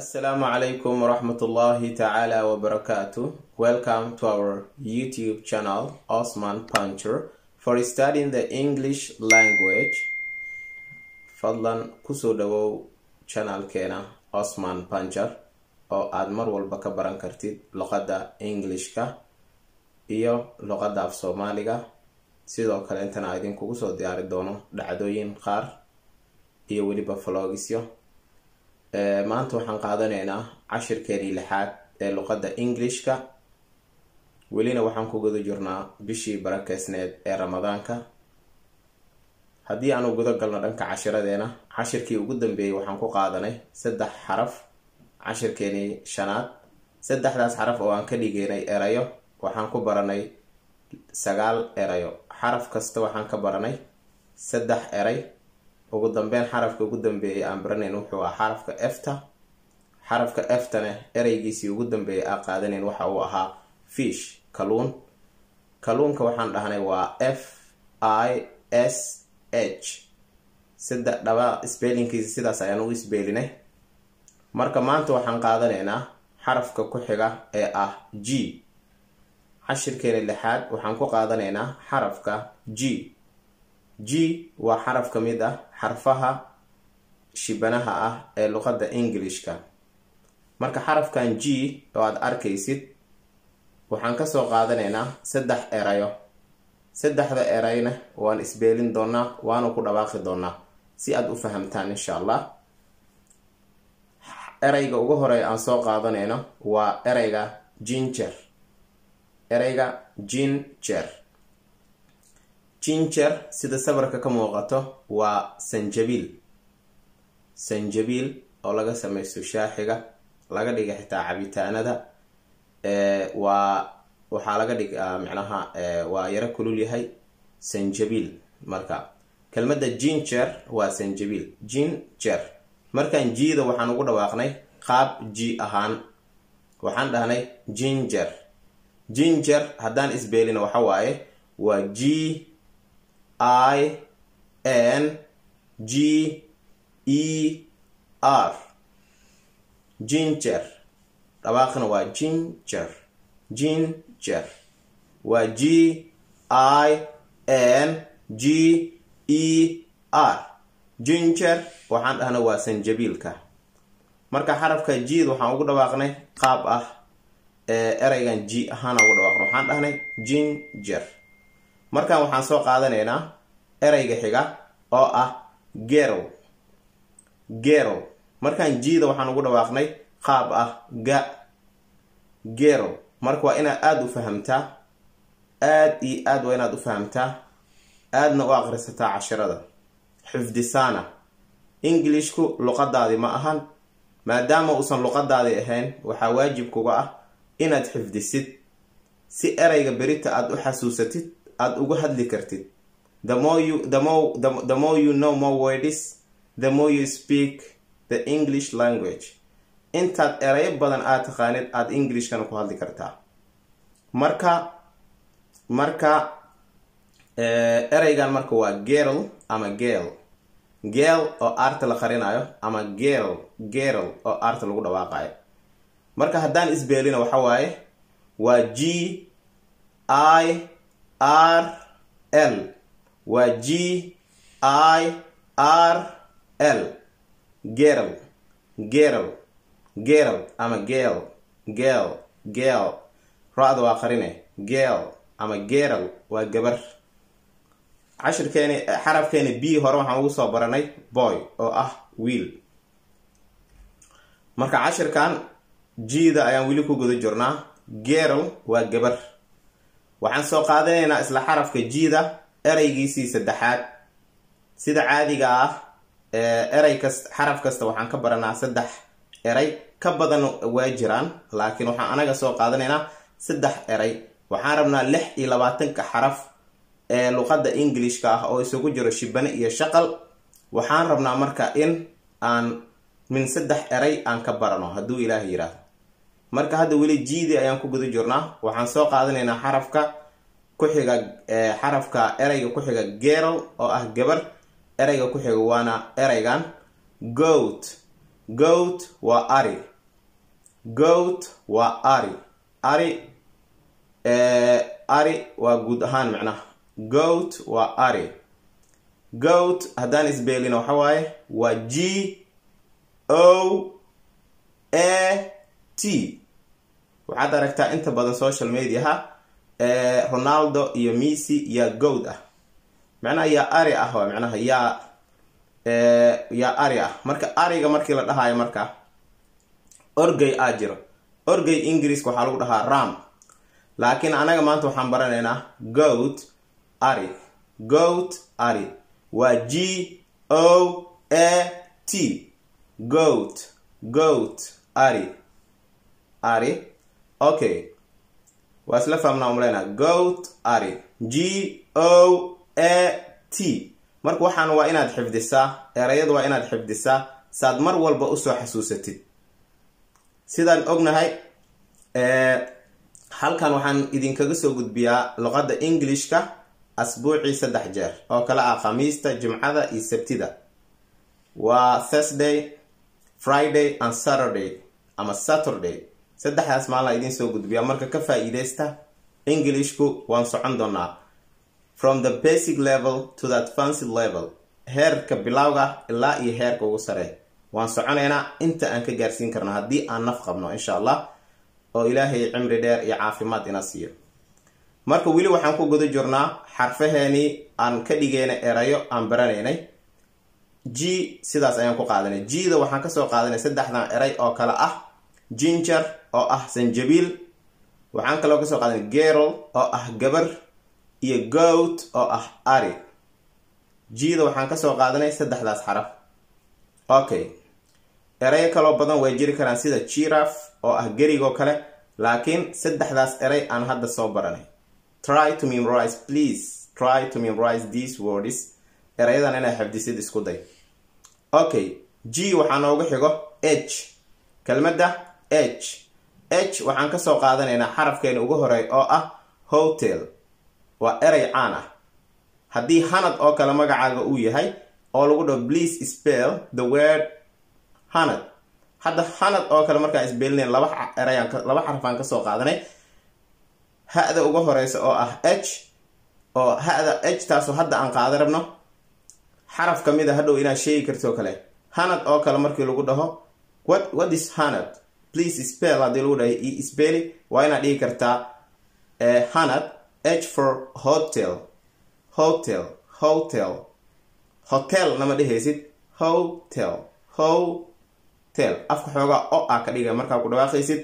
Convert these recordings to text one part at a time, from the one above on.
Assalamu alaikum warahmatullahi ta'ala wabarakatuh. Welcome to our YouTube channel, Osman Puncher, for studying the English language. Fadlan kusoo dhawow channelkeena Osman Puncher oo aad mar walba ka baran kartid luqadda Englishka iyo luqadda af Soomaaliga. Sidoo kale intana idinkugu soo diyaari doono dhacdooyin qaar iyo weliba vlogisyo. maanta waxaan qaadanaynaa cashirkeenii lixaad ee luqadda englishka welina waxaan ku guda jirnaa bishii barakeysneed ee ramadaanka haddii aanu guda galno dhanka cashiradeena cashirkii ugu dambeeyey waxaan ku qaadanay saddex xaraf cashirkeenii shanaad saddexdaas xaraf oo aan ka dhigeynay erayo waxaan ku baranay sagaal erayo xaraf kasta waxaan ka baranay saddex eray ugu dambeyn xarafka ugu dambeeyay aan baranayn wuxuu ah xarafka efta xarafka eftane ereygiisii ugu dambeeyay aan qaadanayn waxa uu ahaa fish kaluun kaluunka waxaan dhahnay waa f i s h saddex dhaba sbeelinkiisa sidaas ayaan u isbeelinay marka maanta waxaan qaadanaynaa xarafka ku xiga ee ah g cashirkeena lixaad waxaan ku qaadanaynaa xarafka g g waa xaraf ka mid ah xarfaha shibanaha ah ee luqadda englishka marka xarafkan g oo aada arkaysid waxaan kasoo qaadanaynaa saddex erayo saddexda erayna waan isbeelin doonaa waanu ku dhawaaqi doonaa si aada u fahamtaan insha allah ereyga ugu horeeya aan soo qaadanayno waa ereyga ginger ereyga ginger ginger sida sawirka ka muuqato waa sanjabiil sanjabiil oo laga samaysto shaaxiga laga dhiga xitaa cabitaanada waa waxaa laga dhigaa micnaha waa yaro kulul yahay sanjabiil marka kelmadda ginger waa sanjabiil ginger markaan jiida waxaan ugu dhawaaqnay qaab ji ahaan waxaan dhahnay ginger ginger haddaan isbeelina waxa waaye waa g i n g e r ginger dhawaaqna waa ginger ginger waa g i n g e r ginger waxaan dhahna waa sanjabiilka marka xarafka jiid waxaan ugu dhawaaqnay qaab ah ereygan g ahaan ugu dhawaaqna waxaan dhahnay ginger markan waxaan soo qaadanaynaa ereyga xiga oo ah gerl gerl markaan jiida waxaan ugu dhawaaqnay qaab ah ga gerl marka waa inaad aada u fahamtaa aada iyo aad waa inaad u fahamtaa aadna u aqrisataa cashirada xifdisaana englishku luqadaadi ma ahan maadaama uusan luqadaadi ahayn waxaa waajib kuga ah inaad xifdisid si ereyga berita aada u xasuusatid aada ugu hadli kartid the more you the more the, the more you know more words the more you speak the english language intaad erayo badan aada taqaanid aada englishkana ku hadli kartaa marka marka ereygan marka waa gerl ama gel gel oo aarta la qarinayo ama gerl gerl oo aarta lagu dhawaaqayo marka haddaan isbeelina waxa waaye waa g i r l waa g i r l gerl gerl gerl ama gel gel gel ra-da waa qarine gel ama gerl waa gabar cashirkeeni xarafkeeni b hore waxaan ugu soo baranay boy oo ah wiil marka cashirkan g-da ayaan weli ku guda jirnaa gerl waa gabar waxaan soo qaadanaynaa isla xarafka g-da ereygiisii saddexaad sida caadiga ah erey kas xaraf kasta waxaan ka baranaa saddex erey ka badan waa jiraan laakiin waxaan anaga soo qaadanaynaa saddex erey waxaan rabnaa lix iyo labaatanka xaraf ee luqadda englishka ah oo isugu jiro shibane iyo shaqal waxaan rabnaa marka in aan min saddex erey aan ka barano hadduu ilaah yiraahdo marka hadda weli jiidi ayaan ku guda jirnaa waxaan soo qaadanaynaa xarafka ku-xiga xarafka ereyga ku-xiga gerl oo ah gabar ereyga ku-xiga waana ereygan goat goat waa ari goat waa ari ari ari waa guud ahaan macnaha goat waa ari goat haddaan isbeelina waxa waaye waa g o a t waxaad aragtaa inta badan social mediaha ronaldo iyo missy yaa goat ah macnaha yaa ari ah waa macnaha yaa yaa ari ah marka ariga markii la dhahayo marka orgey aa jiro orgey ingiriiska waxaa lagu dhahaa ram laakiin anaga maanta waxaan baranaynaa goat ari goat ari waa g o a t goat goat ari ari okay waa isla fahmnaa umaleynaa goat ari g o a t marka waxaan waa inaad xifdisaa erayada waa inaad xifdisaa saad mar walba usoo xasuusatid sidaan ognahay halkan waxaan idinkaga soo gudbiyaa luqadda englishka asbuucii saddex jeer oo kale ah khamiista jimcada iyo sabtida waa thursday friday and saturday ama saturday saddexdaas maalina idiin soo gudbiyaa marka ka faa-iideysta englishku waan socon doonaa from the basic level to the advanced level heerka bilowga ilaa iyo heerka ugu sarey waan soconaynaa inta aan ka gaarsiin karno haddii aan naf qabno insha allah oo ilaahay cimri dheer iyo caafimaad ina siiyo marka weli waxaan ku guda jirnaa xarfaheenii aan ka dhigayna erayo aan baranaynay g sidaas ayaan ku qaadanay g-da waxaan kasoo qaadanay saddexdan eray oo kale ah ginger oo ah sanjabiil waxaan kaloo kasoo qaadanay gerol oo ah gabar iyo goat oo ah ari g-da waxaan kasoo qaadanay saddexdaas xaraf okay erayo kaloo badan way jiri karaan sida jiraf oo ah gerigoo kale laakiin saddexdaas eray aan hadda soo baranay try to memorize please try to memorize these words erayadan inay xifdisid isku day okay g waxaa noogu xigo h kelmadda h h waxaan kasoo qaadanaynaa xarafkeena ugu horey oo ah hotel waa erey caan ah haddii hanad oo kale magacaaga uu yahay oo lagu dhaho please spell the word hanad hadda hanad oo kale markaan isbeelinayn laba erayaan laba xarafaan kasoo qaadanay ha-da uga horeysa oo ah h oo ha-da h taasoo hadda aan qaada rabno xaraf ka mid a hadhow inaad sheegi kartoo kale hanad oo kale markii lagu dhaho what what is hanad please spell haddii lagu dhahay e speli waa inaad dhigi kartaa hanad h for hotel hotel hotel hotel nama dhehaysid hotel hotel afka xoogaa o ah ka dhiga markaa ku dhawaaqaysid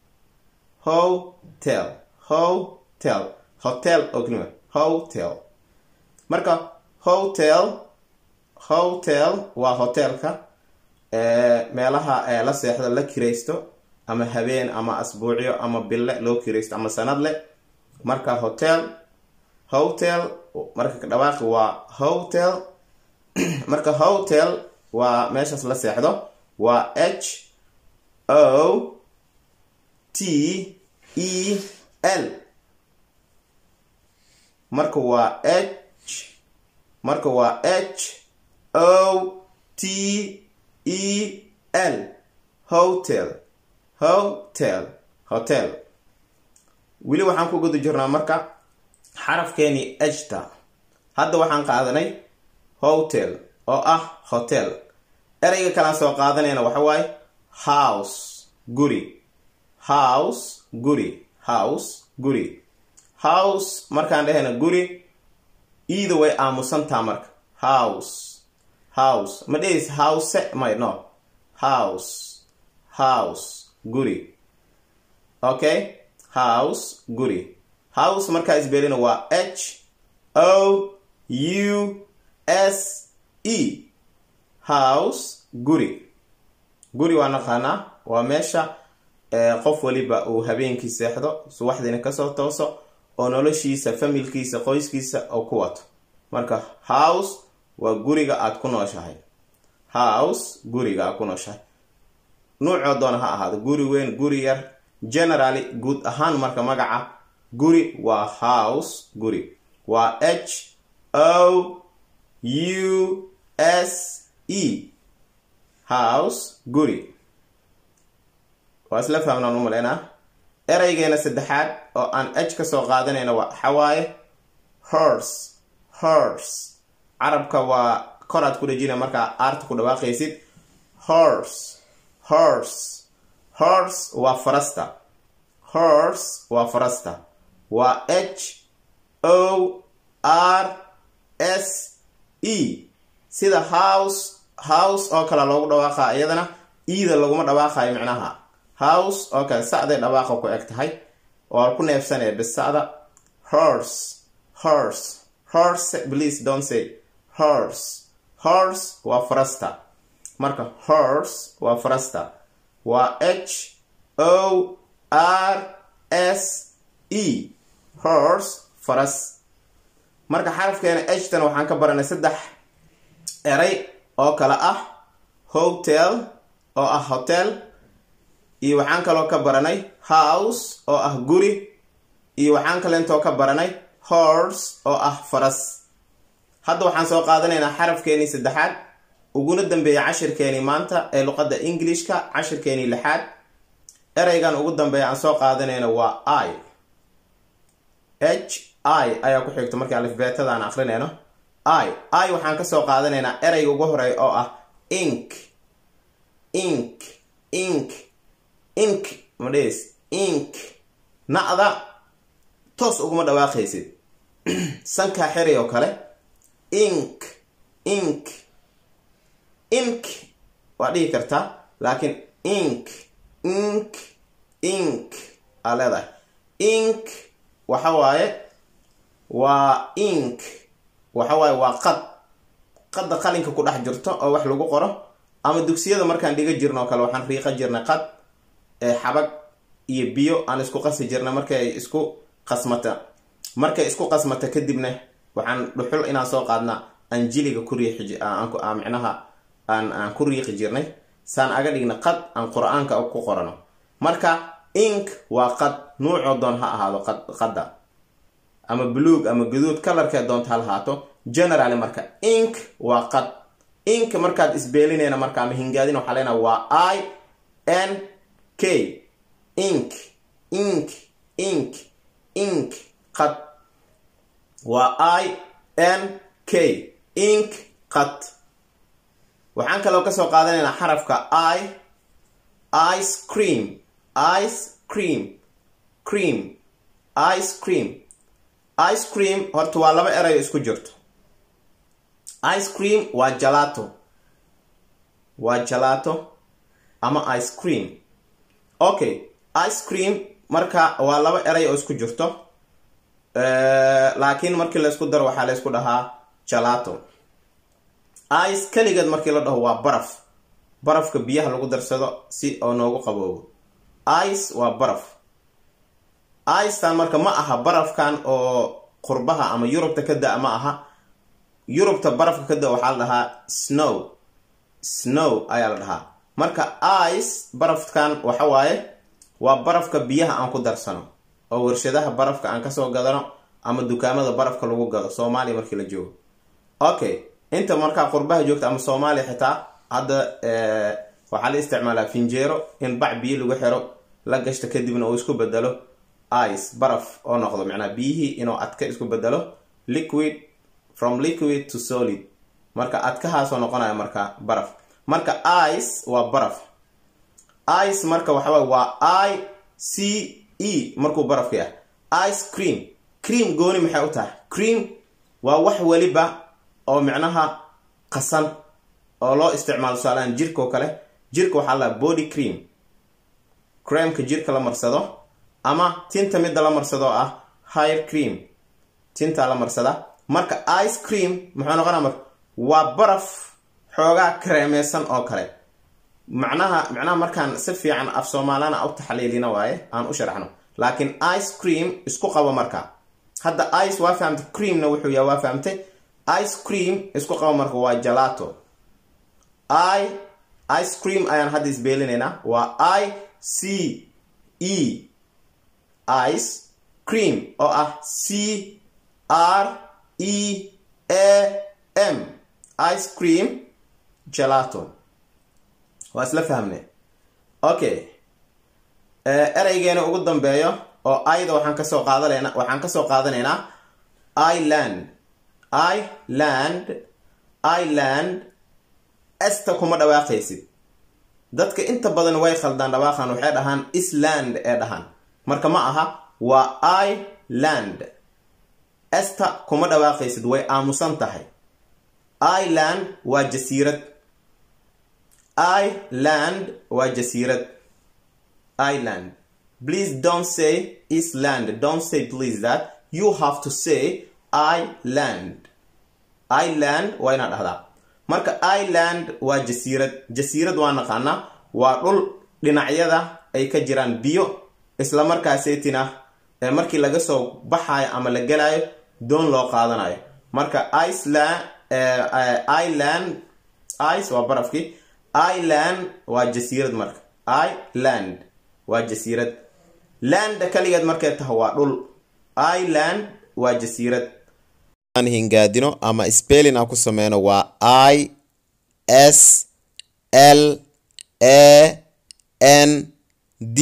hotel hotel hotel oo kelima hotel marka hotel hotel waa hotelka meelaha la seexdo la kiraysto ama habeen ama asbuucyo ama bille loo kiraysto ama sanadle marka hotel hotel marka dhawaaqi waa hotel marka hotel waa meeshaas la seexdo waa h o t e l marka waa h marka waa h o t e l hotel hotel hotel weli waxaan ku guda jirnaa marka xarafkeenii ejta hadda waxaan qaadanay hotel oo ah hotel ereyga kalaan soo qaadanayna waxa waaye house guri house guri house guri house markaan dhehayna guri iida way aamusantaa marka house house ma dhehis house may no house house guri okay house guri house markaa isbeelina waa h o u s e house guri guri waa naqaanaa waa meesha qof waliba uu habeenkii seexdo subaxdiina kasoo tooso oo noloshiisa familkiisa qoyskiisa oo ku wato marka house waa guriga aad ku nooshahay house guriga aad ku nooshahay nuucoo doona ha ahaado guri weyn guri yar generally guud ahaan marka magaca guri waa house guri waa h o u s e house guri waa isla fahmnaan u malaynaa ereygeena saddexaad oo aan h ka soo qaadanayna waa xawaaye horse horse carabka waa koraad ku dhejina markaa aarta ku dhawaaqaysid horse horse horse waa farasta horse waa farasta waa h o r s e sida house house oo kale loogu dhawaaqa iyadana eda laguma dhawaaqayo micnaha house oo kale sacday dhawaaqa ku eg tahay oo ku neefsanaya bisacda horse horse horse please don't say horse horse waa farasta marka horse waa farasta waa h o r s e horse faras marka xarafkeena htan waxaan ka baranay saddex eray oo kale ah hotel oo ah hotel iyo waxaan kaloo ka baranay house oo ah guri iyo waxaan kaleentoo ka baranay horse oo ah faras hadda waxaan soo qaadanaynaa xarafkeenii saddexaad uguna dambeeya cashirkeenii maanta ee luqadda englishka cashirkeenii lixaad ereygan ugu dambeeya aan soo qaadanayna waa i h i ayaa ku xigto markii alifbeetada aan akrinayno i i waxaan kasoo qaadanaynaa ereyga ugu horeeya oo ah ink ink ink ink madhes ink na'da toos uguma dhawaaqaysid sankaa xeray oo kale ink ink ink waa dhihi kartaa laakiin ink ink ink aa leedahay ink waxa waaye waa ink waxa waaye waa qad qadda qalinka ku dhex jirto oo wax lagu qoro ama dugsiyada markaan dhiga jirno oo kale waxaan riiqa jirnay qad ee xabag iyo biyo aan isku qasi jirnay markay isku qasmata markay isku qasmata kadibna waxaan dhuxul inaan soo qaadna aan jiliga ku riixi micnaha aan aan ku riiqi jirnay saan aga dhigna qad aan qur-aanka ku qorano marka ink waa qad nuucoo doon ha ahaado qadda ama buluug ama guduud kalarkee doonta ha lahaato generally marka ink waa qad ink markaad isbeelinayna marka ama hingaadin waxaa leenaha waa i n k ink ink ink ink qad waa i n k ink qad waxaan kaloo kasoo qaadanaynaa xarafka i ice cream ice cream cream ice cream ice cream horta waa laba erayo isku jirto ice cream waa jalato waa jalato ama ice cream okay ice cream marka waa laba eray oo isku jirto laakiin markii laysku daro waxaa laysku dhahaa jalato ice keligeed markii la dhaho waa baraf barafka biyaha lagu darsado si oo noogu qaboobo ice waa baraf icetan marka ma aha barafkan oo qurbaha ama yurubta ka da- ma aha yurubta barafka ka da waxaa la dhahaa snow snow ayaa la dhahaa marka ice barafkan waxa waaye waa barafka biyaha aan ku darsano oo warshadaha barafka aan kasoo gadano ama dukaamada barafka lagu gado soomaaliya markii la joogo okay inta markaa qurbaha joogta ama soomaaliya xitaa hadda waxaa la isticmaalaa finjeero in bac biyo lagu xiro la gashto kadibna uu isku bedelo ice baraf oo noqdo macnaa biyihii inuu adka isku bedelo liquid from liquid to solid marka adkahaasoo noqonaya marka baraf marka ice waa baraf ice marka waxaway waa i c e markuu barafka yahay ice cream cream gooni maxay u tahay cream waa wax weliba oo micnaha qasan oo loo isticmaalo tusaalahaan jirka oo kale jirka waxaa la body cream creamka jirka la marsado ama tinta midda la marsado oo ah higher cream tintaa la marsada marka ice cream muxuu noqonaa marka waa baraf xoogaa kareemeysan oo kale macnaha macnaha markaan si fiican af soomaalana u taxliilina waaye aan u sharaxno laakiin ice cream isku qabo marka hadda ice waa fahamtay creamna wuxuu yahay waa fahamtay ice cream isku qabo marka waa jalato i ice cream ayaan hadda isbeelinaynaa waa i c e ice cream oo ah c r e a m ice cream gelato waa isla fahmne okay ereygeena ugu dambeeyo oo ayda waxaan kasoo qaadanayna waxaan kasoo qaadanaynaa iland iland iland esta kuma dhawaaqaysid dadka inta badan way khaldaan dhawaaqan waxay dhahaan island ee dhahaan marka ma aha waa iland esta kuma dhawaaqaysid way aamusan tahay iland waa jasiirad iland waa jasiirad iland please don't say island don't say please that you have to say iland iland waa inaad dhahdaa marka iland waa jasiirad jasiirad waa naqaanaa waa dhul dhinacyada ay ka jiraan biyo isla markaaseetina markii laga soo baxayo ama la gelayo doon loo qaadanayo marka iceland iland ice waa barafkii iland waa jasiirad marka iland waa jasiirad landa kaligeed markay tahay waa dhul iland waa jasiirad aan hingaadino ama spelling aan ku sameyno waa i s l a n d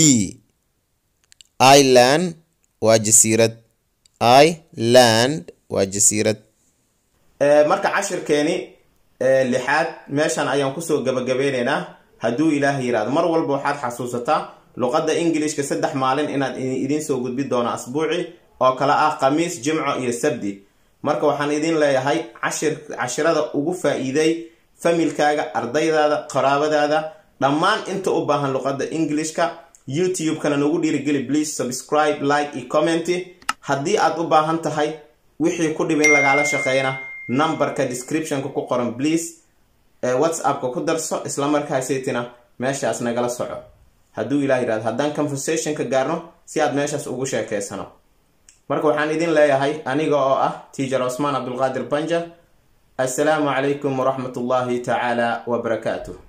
iland waa jasiirad iland waa jasiirad marka cashirkeeni lixaad meeshan ayaan kusoo gabagabeyneynaa hadduu ilaah yiraahdo mar walba waxaad xasuusataa luqadda ingilishka saddex maalin inaad idiin soo gudbi doono asbuuci oo kale ah khamiis jimco iyo sabdi marka waxaan idin leeyahay cashir cashirada ugu faa-iiday familkaaga ardaydaada qaraabadaada dhammaan inta u baahan luqadda englishka youtube-kana nagu dhiirigeli please subscribe like iyo commenty haddii aad u baahan tahay wixii ku dhib in lagaala shaqeyna numberka descriptionka ku qoran please whatsappka ku darso isla markaaseytina meeshaas nagala soco hadduu ilah yirahdo haddaan conversationka gaarno si aad meeshaas ugu sheekeysano marka waxaan idin leeyahay aniga oo ah tiacher cosmaan cabdulqaadir banja assalaamu calaykum waraxmat ullaahi tacaala wabarakaatuh